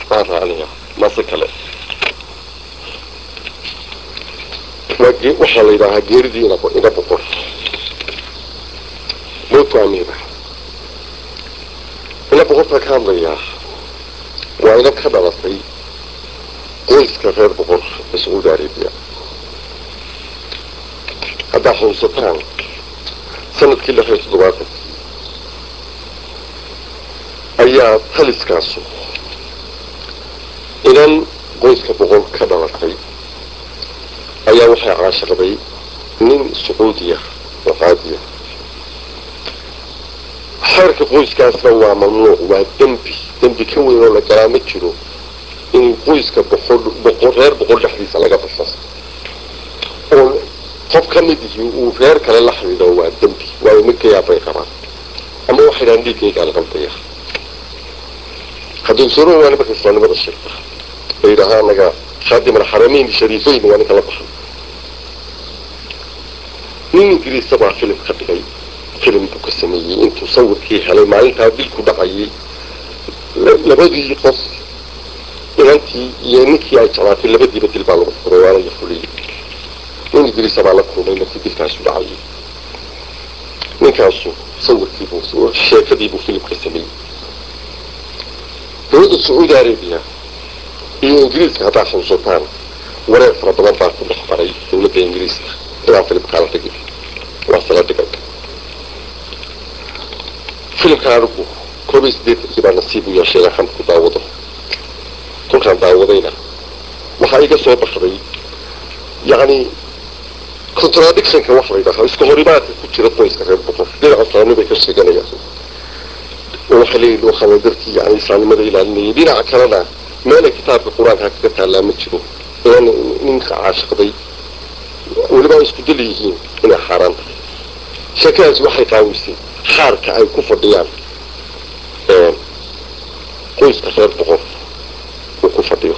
baan raacnaya mase kale waa ge- waxaa la yidhaahaa geeridii ina ina boqor mowtu amiira ina boqortaa ka hadlayaa waa ina ka dhalatay qoyska reer boqor ee sacuudi arabiya haddaa xusuusataan sanadkii lix iyo toddobaatan ayaa taliskaasu inan qoyska boqol ka dhalatay ayaa waxay caashaqday nin sacuudiya oo qaadiya xeerka qoyskaasna waa mamnuuc waa dembi dembi ka weyn oo la galaa ma jiro in qoyska boqol boqol reer boqol dhexdiisa laga baxo oo qof ka mid yihi uu reer kale la xidhiidho waa dembi waayo midkayaa bay qabaan ama waxay dhahaan dhiiggaygaa la qaldaya hadduu soro waa nimanka islaamnimada sheegta ay yidhaahaa anaga khaadim alxaramayn shariifeyn waa ninka la baxay nin ingiriisa baa filim ka dhigay filim buu ka sameeyey intuu sawirkii helay maalintaa dilku dhacayay la- labadii qof inantii iyo ninkii ay jeclaatay labadiiba dil baa lagu furay waana la fuliyey nin ingiriisa baa la kulmay markii dilkaasu dhacayay ninkaasu sawirkiibuu sheekadiibuu filimka sameeyey dowladda sacuudi arabiya iyo ingiriiska haddaa xusuusataan wareer fara badan baa ku dhex maray dowladda ingiriiska inaan filimkaa la dhigin waa sala dhigay filimka anigu koob iyo siddeetankii baa nasiib u yeeshay inaan xamd ku daawado kolkaan daawadayna waxaa iga soo baxday yacni contradictionka wax la yidhaaha iska horimaadka ku jira qoyska reer boqor dhinaca islaamni bay ka sheeganayaan oo waxay leeyihin waxaana darkii yani islaamnimada ilaalinayay dhinaca kalena meelay kitaabka qur-aanka kaga taallaa ma jiro inan ninka caashiqday weliba ay isku dal yihiin inay xaaraan tahay sheekadaasi waxay qaawisay xaarka ay ku fadhiyaan qoyska reer boqor uu ku fadhiyo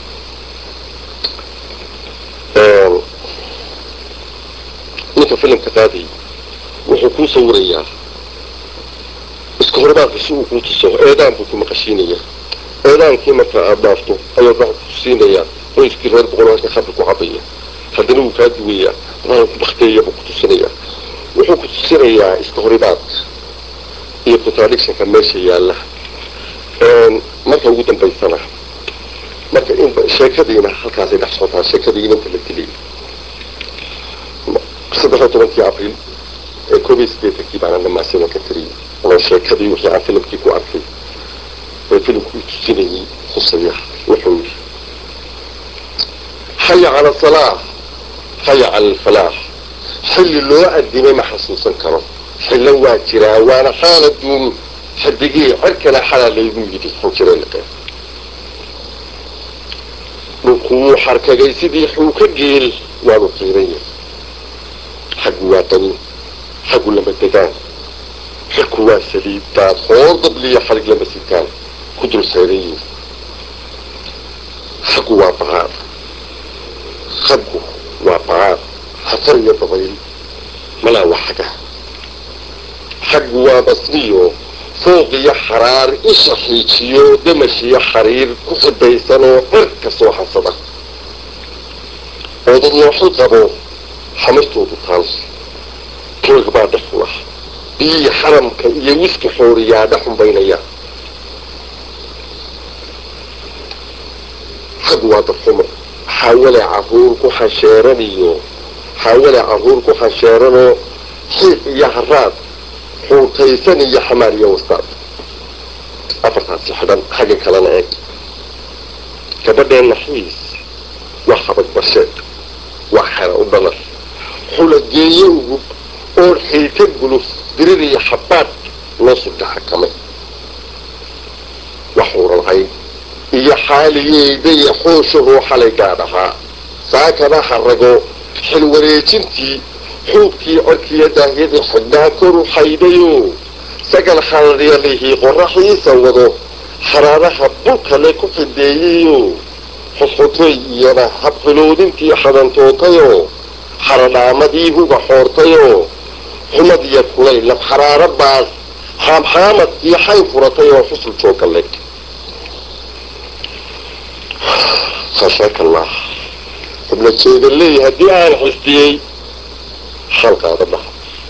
ninka filimka qaadayay wuxuu kuu sawirayaa iska hormaarka si uu kuu tuso eedaan buu ku maqashiinaya eedaankii marka aada dhaafto ayuu waxa ku tusiinayaa qoyskii reer boqol halka khamri ku cabaya haddana wuu kaa duwayaa waxa ku bakteeya buu ku tusinayaa wuxuu ku tusinayaa iska horimaadka iyo contradictionka meesha yaalla marka ugu dambaysana marka in sheekadiina halkaasay dhex socotaa sheekadii inanta la dilay saddex iyo tobankii abriil ee koob iyo siddeetankii baana dhamaasada ka tiriyay oo sheekadii wixii aan filimkii ku arkay ee filimku tusinayay khusaya wuxuu yidhi xaya cala salaax xaya cala alfalaax xilli loo addimay ma xasuusan karo xillo waa jiraa waana xaaladuun xadigii cirkana xalaa laygu yidhi xunjireliqe dhulku wuu xarkagay sidii xuuka geel waanu qiiran yahay xaggu waa qani xaggu lama degaan xilku waa saliid daad hoor dabliya xarig lama sitaan ku dul sayran yihin xaggu waa bacaad xaggu waa bacaad xafar iyo dabayl malaa waa xaga xaggu waa basniyo fooq iyo xaraar isha xiijiyo damashiyo xariir ku xidaysan oo cirka soo xasada oo dad nooxi qabo xamartoodu taal toog baa dhex fula biyii xaramka iyo wiski xooriyaa dhex xumbaynaya xaggu waa dadxumo xaawale caruur ku xasheeraniyo xaawale caruur ku xasheeranoo xiiq iyo haraad xuutaysan iyo xamaar iyo wastaad afartaasi xidhan xagga kalena eeg gabadheen naxiis waa xabag barsheed waa xera u dhalar xulageeye ugub oon xiita guluf dirir iyo xabaad loo sugta xakamay waxuuran cayn iyo xaaliyeeda iyo xooshahoo xalay gaadhahaa saakana harago xilwareejintii xuubkii corkiiyo daahyadii xidhnaa koru xaydayo sagal xalaryalihii qoraxiisa wado xaraaraha bulkale ku xideeyayo xudxutay iyana habxiloodintii xadantootayoo xaradhaamadii huga xoortayoo xumad iyo kulay lab xaraaro baas xaamxaamadkii xay furatay oo xusul jooga leg khashaaka allah xubna jeeda leeya haddii aan xistiyey xalqaada dhaha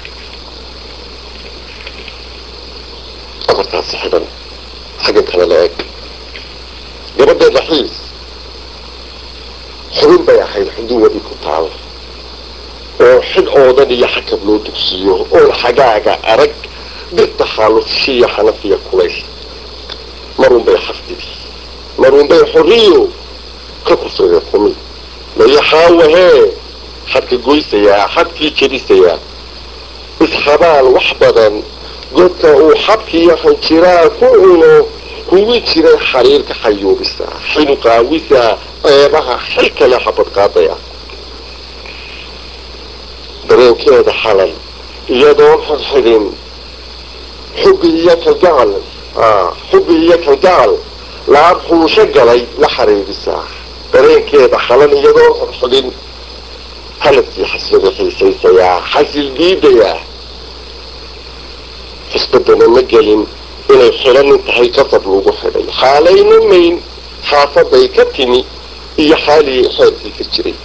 afartaasi xidhan xagga kale la eg gabadha dhaxiis xubin bay ahayd xuduwadii ku taal oo xidh oodan iyo xakab loo dugsiiyo oon xagaaga arag birta xaalufshiya xanafiya kulays marunbay xafdidi marunbay xoriyo ka kursada kumi layaxaawahee xadka goysayaa xadkii jedisayaa isxabaal wax badan godka uu xabkiiyo hanjiraa ku cuno huwi jiray xariirka xayuubisa xinuqaawisa eebaha xil kale xabad qaadaya dareenkeeda xalal iyadoon xidxidhin xubbi iyo kalgacal xubbi iyo kalgacal laab xuusho galay la xariirisaa dareenkeeda xalal iyadoon xidxidhin haladkii xasrada xiisaysayaa xasil diidayaa xisbadana ma gelin inay xidhanin tahay qasab lagu xidhay xaalayna mayn xaafaday ka timi iyo xaaligii xeerkii ka jiray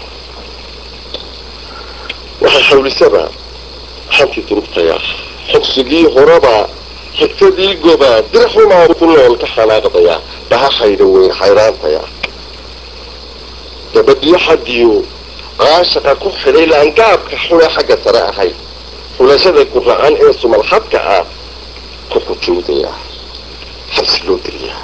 waxay xawlisaba xantii durugtaya xogsigii horeba xigtadii goba dirxumaa ku nool ka xanaaqdaya dhaha xaydha weyn xayraantaya gabadhiyo xadiyo qaashaqa ku xidhay laangaabka xule xagga sare ahayd xulashada guracan ee sumalxadka ah ku xujuudaya xabsi loo deliyaa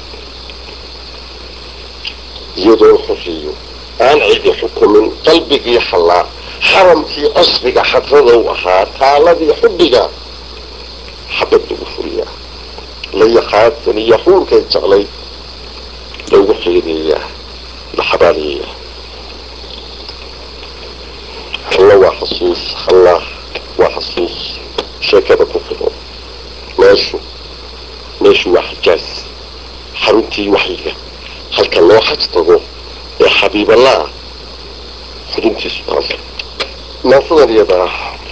iyadoo xuriyo aan cidi xukumin qalbigii xallaa xaramkii casriga xadrada u ahaa taaladii xubbiga xabad lagu furiyaa la yaqaadsan iyo xuurkay jeclay lagu xiideeyaa la xabaaliyayaa halla waa xasuus halla waa xasuus sheekada ku fido meeshu meeshu waa xajaas xaruntii waxyiga halka loo xaj tago ee xabiiballah xuduntiisu taas naasadan iyada ah